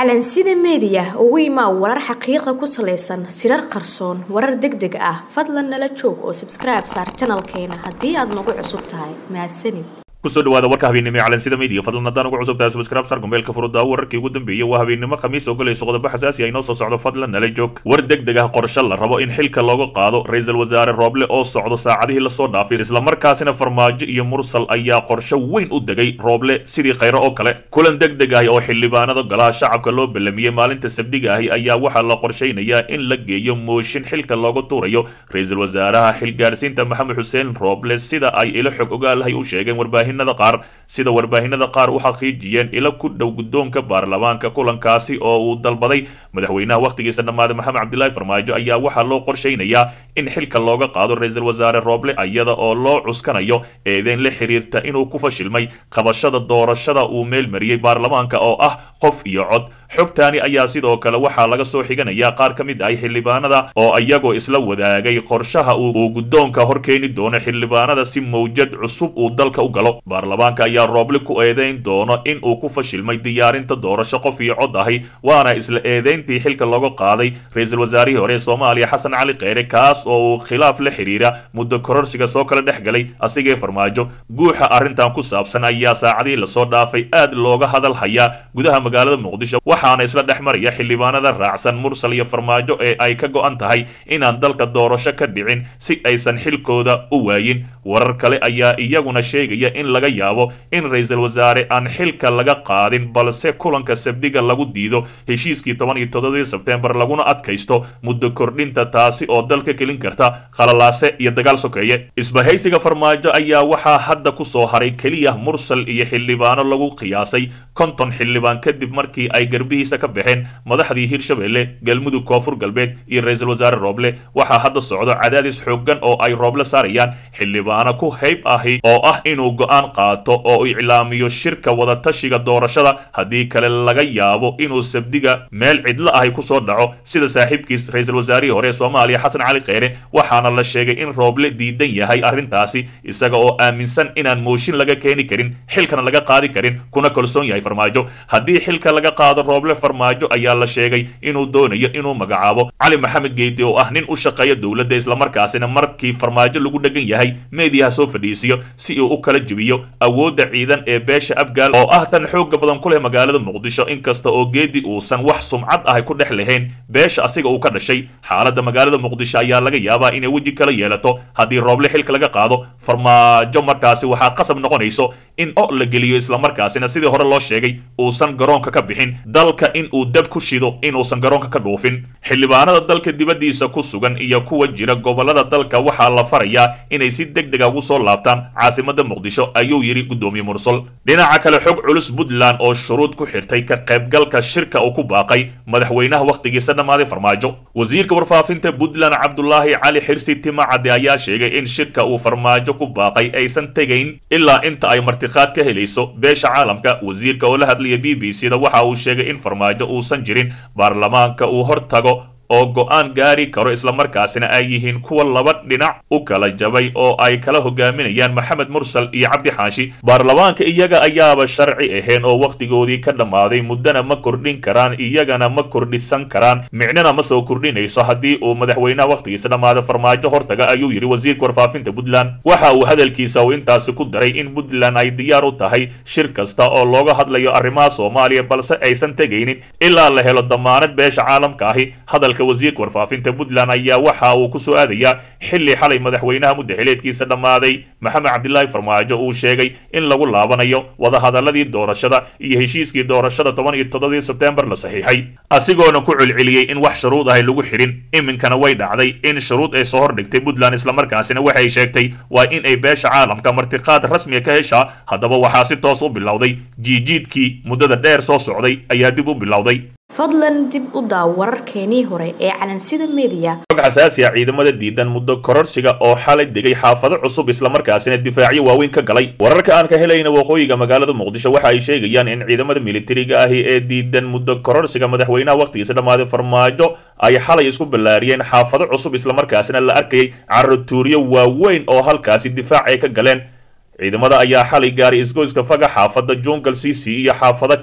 calansida meediya ugu imaa warar xaqiiqa ku salaysan sirar qarsoon warar deg deg ah fadlan nala joog oo sabskribe saar janalkeena haddii aad nagu cusub tahay mahadsanid kusoo dhawaada warka habeennimo ee calansida media fadlan haddaan ugu cusub tahay subscribe sar gombeelka furudda wararkii ugu dambeeyey waa habeennimo khamiis oo galayso qodobo xasaasi ah inoo soo socdo fadlan nala joog war deg deg ah qorshe la rabo in xilka looga qaado ra-iisul wasaare rooble oo socdo saacadihii lasoo dhaafay islamarkaasina farmaajo iyo mursal ayaa qorshe weyn u degay rooble sidii khayro oo kale kulan deg deg ahi oo xildhibaanada golaha shacabka loo ballamiyey maalinta sabdiga ahi ayaa waxaa la qorshaynayaa in la geeyo mooshin xilka looga tuurayo ra-iisul wasaaraha xilgaarsiinta maxamed xuseen rooble sida ay ilo xog ogaalahay u sheegeen warbaahin qaar sida warbaahinada qaar u xaqiijiyeen ila ku dhow guddoonka baarlamaanka kulankaasi oo uu dalbaday madaxweynaha wakhtigiisa dhammaaday maxamed cabdilaahi farmaajo ayaa waxaa loo qorshaynayaa in xilka looga qaado ra-iisul wasaare rooble iyada oo loo cuskanayo eedeyn la xiriirta inuu ku fashilmay qabashada doorashada uu meel mariyey baarlamaanka oo ah qof iyo cod xogtaani ayaa sidoo kale waxaa laga soo xiganayaa qaar ka mid ah xildhibaanada oo iyagoo isla wadaagay qorshaha uu guddoonka hor keeni doono xildhibaanada si mawjad cusub uu dalka u galo baarlamaanka ayaa rooble ku eedeyn doono in uu ku fashilmay diyaarinta doorasho qof iyo cod ahi waana isla eedeyntii xilka looga qaaday ra-iisul wasaarihii hore ee soomaaliya xasan cali kheyre kaas oo uu khilaaf la xiriira muddo kororsiga soo kala dhex galay asigee farmaajo guuxa arrintan ku saabsan ayaa saacadihii lasoo dhaafay aad looga hadal hayaa gudaha magaalada muqdisho waxaana isla dhex maraya xildhibaanada raacsan mursal iyo farmaajo ee ay ka go-an tahay inaan dalka doorasho ka dhicin si aysan xilkooda u waayin warar kale ayaa iyaguna sheegaya in laga yaabo in ra-iisul wasaare aan xilka laga qaadin balse kulanka sabdiga lagu diido heshiiskii toban iyo toddobadii sebtembar laguna adkaysto muddo kordhinta taasi oo dalka kelin karta khalalaase iyo dagaal sokeeye isbahaysiga farmaajo ayaa waxaa hadda ku soo haray keliya mursal iyo xildhibaano lagu qiyaasay konton xildhibaan kadib markii ay garbihiisa ka baxeen madaxdii hirshabelle galmudug koonfur galbeed iyo ra-iisul wasaare rooble waxaa hadda socdo cadaadis xooggan oo ay rooble saarayaan xildhibaano ku hayb ahi oo ah inuu go-aan qaato oo iclaamiyo shirka wadatashiga doorashada haddii kale laga yaabo inuu sabdiga meel cidlo ahi kusoo dhaco sida saaxiibkiis ra-iisul wasaarihii hore ee soomaaliya xasan cali kheyre waxaana la sheegay in rooble diidan yahay arrintaasi isaga oo aaminsan inaan mooshin laga keeni karin xilkana laga qaadi karin kuna kalsoon yahay farmaajo haddii xilka laga qaado rooble farmaajo ayaa la sheegay inuu doonayo inuu magacaabo cali maxamed geedi oo ah nin u shaqeeya dowladda islamarkaasina markii farmaajo lagu dhegan yahay meediyaha soo fadhiisiyo si uu u kala jebiyo awoodda ciidan ee beesha abgaal oo ah tan xooga badan ku leh magaalada muqdisho inkasta oo geedi uusan wax sumcad ahay ku dhex lahayn beesha asiga uu ka dhashay xaaladda magaalada muqdisho ayaa laga yaabaa inay weji kala yeelato haddii rooble xilka laga qaado farmaajo markaasi waxaa qasab noqonayso in o la geliyo islamarkaasina sidii hore loo sheegay uusan garoonka ka bixin dalka in uu dab ku shido inuusan garoonka ka dhuufin xildhibaanada dalka dibaddiisa ku sugan iyo kuwa jira gobolada dalka waxaa la farayaa inay si deg dega ugu soo laabtaan caasimada muqdisho ayuu yidhi guddoomiye mursal dhinaca kale xog culus puntland oo shuruud ku xirtay ka qaybgalka shirka uu ku baaqay madaxweynaha wakhtigiisa dhammaaday farmaajo wasiirka warfaafinta puntland cabdulaahi cali xirsi timacade ayaa sheegay in shirka uu farmaajo ku baaqay aysan tegayn ilaa inta ay martikhaad ka helayso beesha caalamka wasiirka oo la hadlaya b b c da waxa uu sheegay in farmaajo uusan jirin baarlamaanka uu hor tago oo go-aan gaari karo islamarkaasina ay yihiin kuwa laba dhinac u kala jabay oo ay kala hogaaminayaan maxamed mursal iyo cabdi xaashi baarlamaanka iyaga ayaaba sharci ahayn oo wakhtigoodii ka dhammaaday muddana ma kordhin karaan iyagana ma kordhisan karaan micnana ma soo kordhinayso haddii uu madaxweynaha wakhtigiisa dhammaada farmaajo hortaga ayuu yidhi wasiirka warfaafinta puntland waxa uu hadalkiisa uu intaasi ku daray in puntland ay diyaar u tahay shir kasta oo looga hadlayo arrimaha soomaaliya balse aysan tegaynin ilaa la helo damaanad beesha caalamka ahi hadalka wasiirka warfaafinta puntland ayaa waxa uu ku soo aadayaa xilli xalay madaxweynaha muddaxileedkiisa dhammaaday maxamed cabdilaahi farmaajo uu sheegay in lagu laabanayo wadahadaladii doorashada iyo heshiiskii doorashada toban iyo toddobadii sebtembar la saxiixay asigoona ku celceliyey in wax shuruud ahay lagu xidhin iminkana way dhacday in shuruud ay soo hordhigtay puntland islamarkaasina waxay sheegtay waa in ay beesha caalamka martiqaad rasmiga ka heshaa haddaba waxaa si toos u bilowday jiijiidkii muddada dheer soo socday ayaa dib u bilowday fadlan dib u daaw wararkeenii hore ee calansida meediya xog xasaasi ah ciidamada diidan muddo kororsiga oo xalay degay xaafado cusub islamarkaasina difaacyo waaweyn ka galay wararka aan ka helayna waqooyiga magaalada muqdisho waxa ay sheegayaan in ciidamada militariga ahi ee diidan muddo kororsiga madaxweynaha wakhtigiisa dhammaaday farmaajo ay xalay isku ballaariyeen xaafado cusub islamarkaasina la arkayay caratuuryo waaweyn oo halkaasi difaac ay ka galeen ciidamada ayaa xalay gaaray isgoyska faga xaafada jungle c c iyo xaafado kale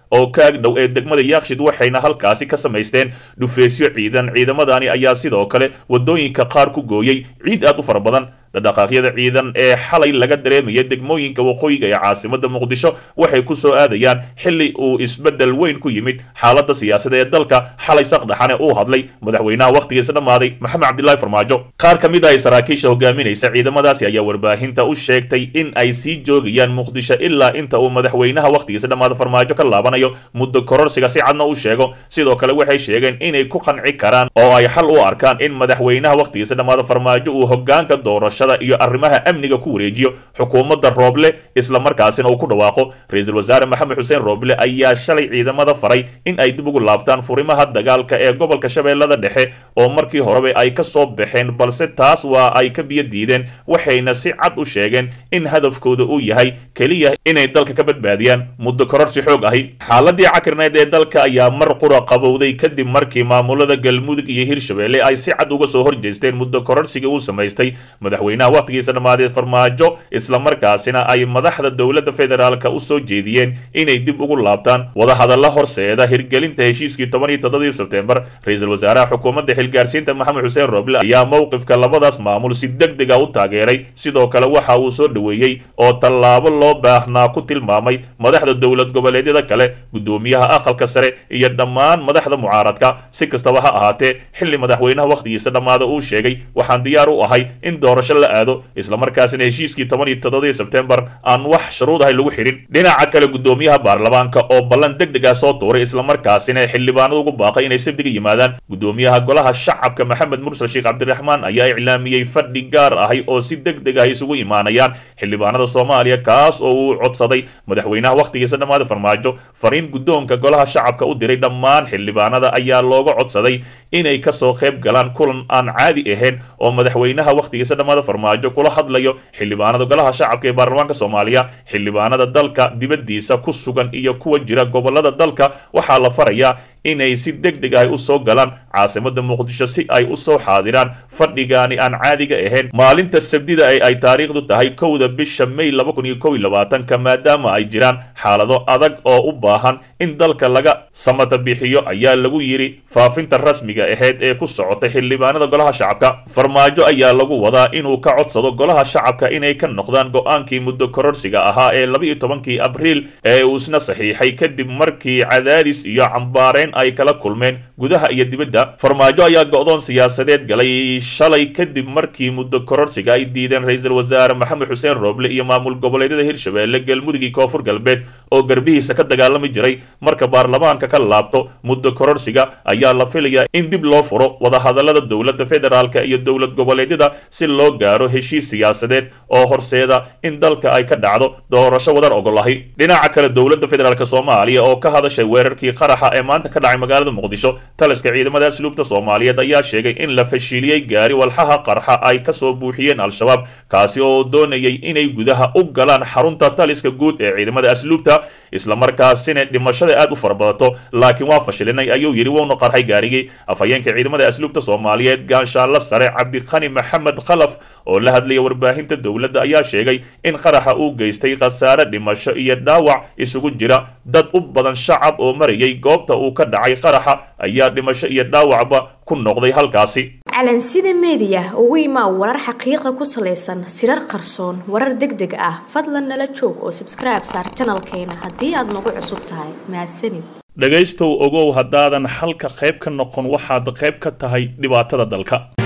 oo kaag dhow ee degmada yaakshid waxayna halkaasi ka samaysteen dhufeysyo ciidan ciidamadani ayaa sidoo kale wadooyinka qaar ku gooyey ciid aad u fara badan dhaqdhaqaaqyada ciidan ee xalay laga dareemaya degmooyinka waqooyiga ee caasimada muqdisho waxay ku soo aadayaan xili uu isbedel weyn ku yimid xaalada siyaasada ee dalka xalay saqdhaxane uu hadlay madaxweynaha wakhtigiisa dhammaaday maxamed cabdilaahi farmaajo qaar ka mid ah saraakiisha hogaaminaysa ciidamadaasi ayaa warbaahinta u sheegtay in ay sii joogayaan muqdisho ilaa inta uu madaxweynaha wakhtigiisa dhammaada farmaajo ka laabanayo muddo kororsiga si cadna u sheego sidoo kale waxay sheegeen inay ku qanci karaan oo ay xal u arkaan in madaxweynaha wakhtigiisa dhammaada farmaajo uu hogaanka doorasho iyo arrimaha amniga ku wareejiyo xukuumadda rooble isla markaasina uu ku dhawaaqo ra-iisul wasaare maxamed xuseen rooble ayaa shalay ciidamada faray in ay dib ugu laabtaan furimaha dagaalka ee gobolka shabeellada dhexe oo markii horeba ay ka soo baxeen balse taas waa ay ka biyo diideen waxayna si cad u sheegeen in hadafkooda uu yahay keliya inay dalka ka badbaadiyaan muddo kororsi xoog ahi xaaladii cakirneed ee dalka ayaa mar qura qabowday kadib markii maamulada galmudug iyo hirshabeelle ay si cad uga soo horjeesteen muddo kororsigii uu samaystay madaxweynaha wakhtigiisa dhammaaday farmaajo islamarkaasina ay madaxda dowladda federaalka u soo jeediyeen inay dib ugu laabtaan wadahadalla horseeda hirgelinta heshiiskii toban iyo toddobadii sebtembar ra-iisul wasaaraha xukuumadda xilgaarsiinta maxamed xuseen roble ayaa mowqifka labadaas maamul si deg deg a u taageeray sidoo kale waxa uu soo dhoweeyey oo tallaabo loo baahnaa ku tilmaamay madaxda dowlad goboleedyada kale guddoomiyaha aqalka sare iyo dhammaan madaxda mucaaradka si kastaba ha ahaatee xilli madaxweynaha wakhtigiisa dhammaada uu sheegay waxaan diyaar u ahay in doorasho la aado islamarkaasina heshiiskii toban iyo toddobadii sebtembar aan wax shuruud ahay lagu xidhin dhinaca kale guddoomiyaha baarlamaanka oo ballan deg deg ah soo tuuray islamarkaasina xildhibaanada ugu baaqay inay sabdiga yimaadaan guddoomiyaha golaha shacabka maxamed mursal sheekh cabdiraxmaan ayaa iclaamiyey fadhi gaar ahay oo si deg deg ah isugu imaanayaan xildhibaanada soomaaliya kaas oo uu codsaday madaxweynaha wakhtigiisa dhammaada farmaajo fariin guddoonka golaha shacabka u diray dhammaan xildhibaanada ayaa looga codsaday inay kasoo qayb galaan kulan aan caadi ahayn oo madaxweynaha wakhtigiisa dhammaada farmaajo kula hadlayo xildhibaanada golaha shacabka ee baarlamaanka soomaaliya xildhibaanada dalka dibaddiisa ku sugan iyo kuwa jira gobolada dalka waxaa la farayaa inay si deg deg ah u soo galaan caasimada muqdisho si ay u soo xaadiraan fadhigaani aan caadiga ahayn maalinta sabdida ee ay taariikhdu tahay kowda bisha may laba kun iyo kow iyo labaatanka maadaama ay jiraan xaalado adag oo u baahan in dalka laga samata bixiyo ayaa lagu yidhi faafinta rasmiga ahayd ee ku socotay xildhibaanada golaha shacabka farmaajo ayaa lagu wadaa inuu ka codsado golaha shacabka inay ka noqdaan go-aankii muddo kororsiga ahaa ee laba iyo tobankii abriil ee uu isna saxiixay kadib markii cadaadis iyo cambaareen ay kala kulmeen gudaha iyo dibadda farmaajo ayaa go-doon siyaasadeed galay shalay kadib markii muddo kororsiga ay diideen ra-iisul wasaare maxamed xuseen rooble iyo maamul goboleedyada hirshabeelle galmudug iyo koonfur galbeed oo garbihiisa ka dagaalami jiray marka baarlamaanka ka laabto muddo kororsiga ayaa la filayaa in dib loo furo wadahadalada dowladda federaalka iyo dowlad goboleedyada si loo gaaro heshiis siyaasadeed oo horseeda in dalka ay ka dhacdo doorasho wadar ogolahi dhinaca kale dowladda federaalk soomaaliya oo ka hadashay weerarkii qaraxa ee maanta ka dhacay magaalada muqdisho taliska ciidamada asluubta soomaaliyeed ayaa sheegay in la fashiliyey gaari walxaha qarxa ay kasoo buuxiyeen al-shabaab kaasi oo doonayay inay gudaha u galaan xarunta taliska guud ee ciidamada asluubta islamarkaasina dhimashada aad u farabadato laakiin waa fashilinay ayuu yidhi wuuna qarxay gaarigii afhayeenka ciidamada asluubta soomaaliyeed gaanshaanla sare cabdiqani maxamed khalaf oo la hadlaya warbaahinta dowladda ayaa sheegay in qaraxa uu geystay khasaare dhimasho iyo dhaawac isugu jira dad u badan shacab oo marayay goobta uu ka dhacay qaraxa ayaa dhimasho iyo dhaawacba ku noqday halkaasi calansida meediya ugu imaa warar xaqiiqa ku salaysan sirar qarsoon warar deg deg ah fadlan nala joog oo sabskribe saar janalkeena haddii aad nagu cusub tahay mahadsanid dhegaystow ogow haddaadan xalka qayb ka noqon waxaad qayb ka tahay dhibaatada dalka